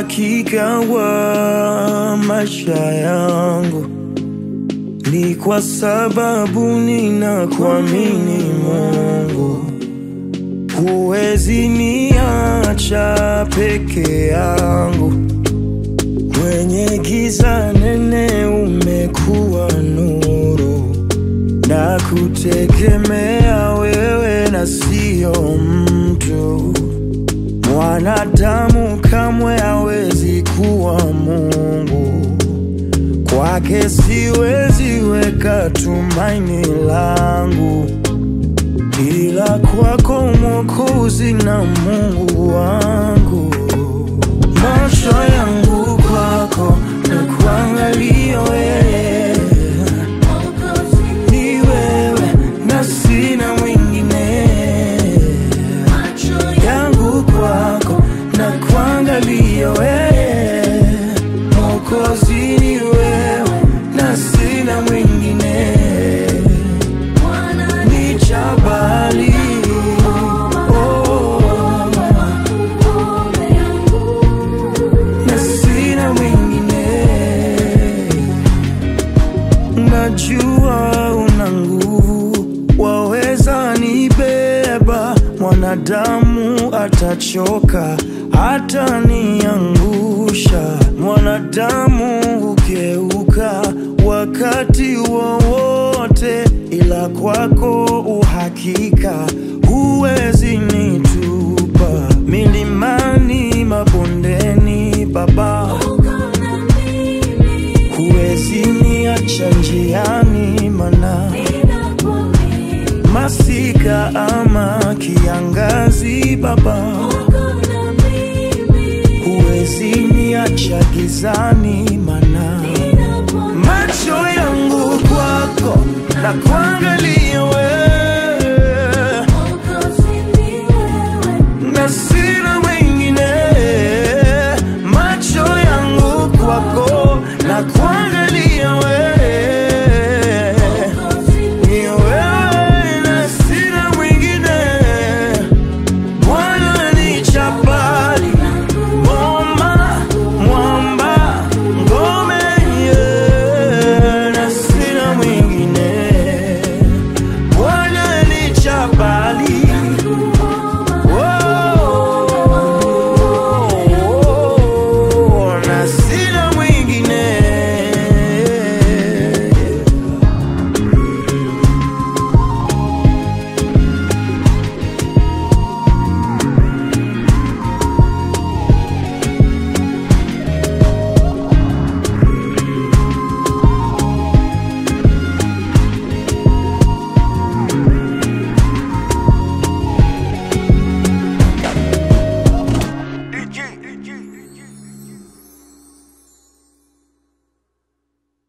uhakika wa maisha yangu ni kwa sababu ninakuamini Mungu. Huwezi niacha peke yangu kwenye giza nene, umekuwa nuru na kutegemea wewe na sio mtu. Mwanadamu kamwe hawezi kuwa Mungu, kwake siwezi weka tumaini langu, ila kwako Mwokozi na Mungu wangu. Macho yangu kwako na kuangalia wewe, ni wewe na sina mwingine yangu kwako na kuangalia wewe, Mwokozi ni wewe na sina mwingine, ni jabali oh, na sina mwingine. Najua una nguvu, waweza nibeba. Mwanadamu atachoka, hata niangusha. Mwanadamu hugeuka wakati wowote, ila kwako uhakika, huwezi nitupa milimani, mabondeni, Baba huwezi niacha njiani, mana masika ama kiangazi, Baba huwezi niacha gizani, mana macho yangu kwako na kwa